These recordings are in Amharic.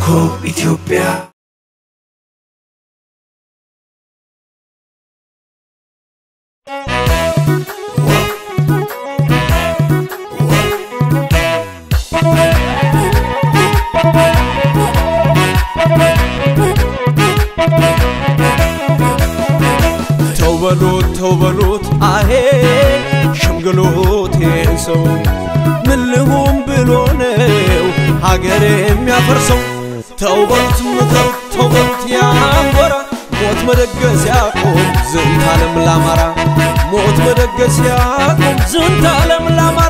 ኮከብ ኢትዮጵያ ተው በሉት ተው በሉት አሄ ሸምግሎት ይህን ሰው ምን ልሁን ብሎ ነው ሀገር የሚያፈርሰው ተው በሉት ምከሩት ተው በሉት ያንጎራ ሞት መደገስ ያቆም ዝንተ ዓለም ለአማራ ሞት መደገስ ያቆም ዝንተ ዓለም ለአማራ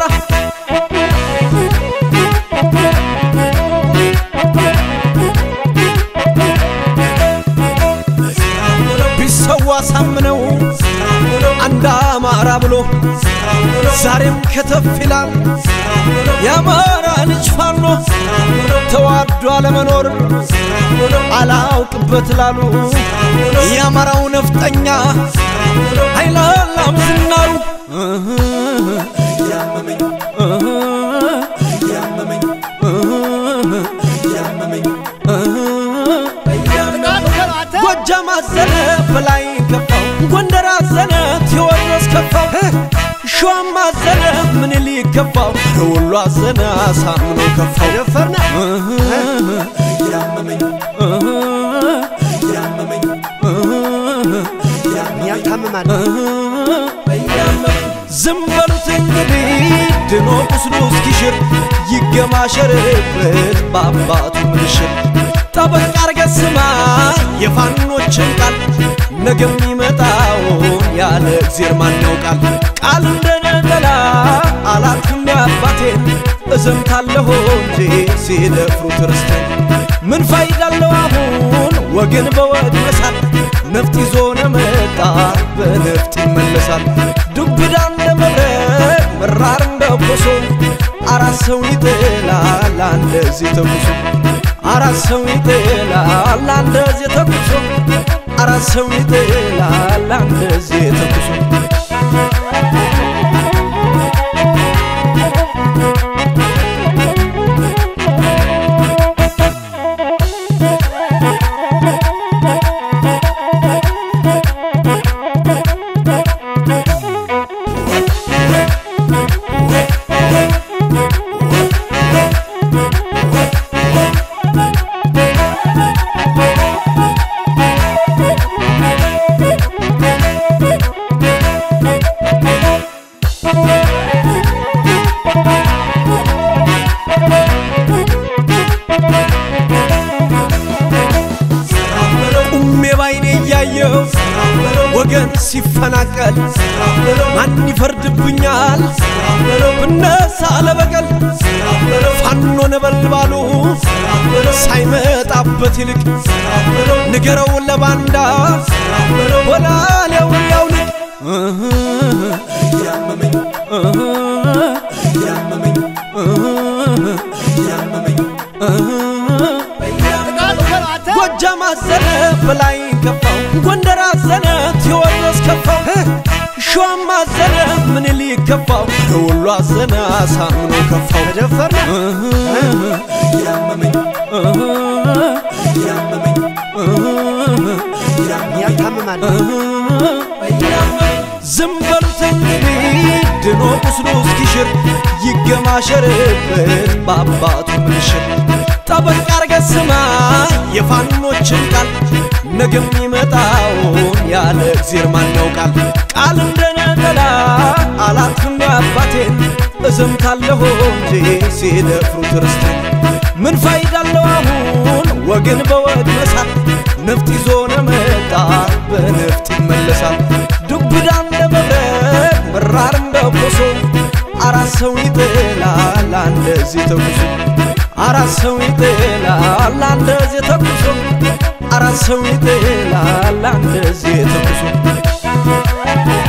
ቢሰዋ ሳምነው አንድ አማራ ብሎ ዛሬም ከተፍ ይላል የአማራ ልጅ ፋኖ ተዋዶ አለመኖር አላውቅበት ላሉ የአማራው ነፍጠኛ አይላላም ዝናሩ ጎጃም አዘነ በላይ ከፋው ጎንደር አዘነ ቴዎድሮስ ከፋው ሸዋም አዘነ ምኒልክ ከፋው ወሎ አዘነ አሳምነው ከፋው ደፈርና ያታምማል ዝም በሉት እንግዲህ ድኖ ቁስሉ እስኪሽር ይገማሸርበት በአባቱ ምንሽር ጠበቅ አርገ ስማ የፋኖችን ቃል ነገ የሚመጣውን ያለ እግዜር ማን ያውቃል ቃል እንደ ነጠላ አላልኩም የአባቴን እዘምታለሁ እንጂ ሲደፍሩት ርስቴን ምን ፋይዳ አለው አሁን ወገን በወግ መሳል ነፍጥ ይዞ ነመጣ በነፍጥ ይመለሳል ዱብዳ እንደ መብረቅ መራር እንደ ኮሶ አራት ሰው ይጥላል አንደዚህ ተኩሶ አራት ሰው ይጥላል አንደዚህ ተኩሶ አራት ሰው ይጥላል አንደዚህ ተኩሶ ቁሜ ባይኔ እያየው ወገን ሲፈናቀል ማን ይፈርድብኛል ብነሳ ለበቀል ፋኖ ነበልባሉ ሳይመጣበት ይልቅ ንገረው ለባንዳ ወላሌው ያውልቅ ጎጃም አዘነ በላይ ከፋው ጎንደር አዘነ ቴዎድሮስ ከፋው ሸዋም አዘነ ምኒልክ ከፋው ወሎ አዘነ አሳምነው ከፋው ደፈርና ያታምማል ዝም በሉት እንግዲህ ድኖ ቁስሉ እስኪሽር ይገማሸርበት በአባቱ ምንሽር ጠበቅ አርገ ስማ የፋኖችን ቃል ነገ የሚመጣውን ያለ እግዜር ማን ያውቃል ቃል እንደ ነጠላ አላልኩም የአባቴን እዘምታለሁ እንጂ ሲደፍሩት ርስቴን ምን ፋይዳ አለው አሁን ወገን በወግ መሳል ነፍጥ ይዞ ነመጣ በነፍጥ ይመለሳል ዱብዳ እንደ መብረቅ መራር እንደ ኮሶ አራት ሰው ይጥላል አንደዚህ ተኩሶ አራት ሰው ይጥላል አንደዚህ ተኩሶ አራት ሰው ይጥላል አንደዚህ ተኩሶ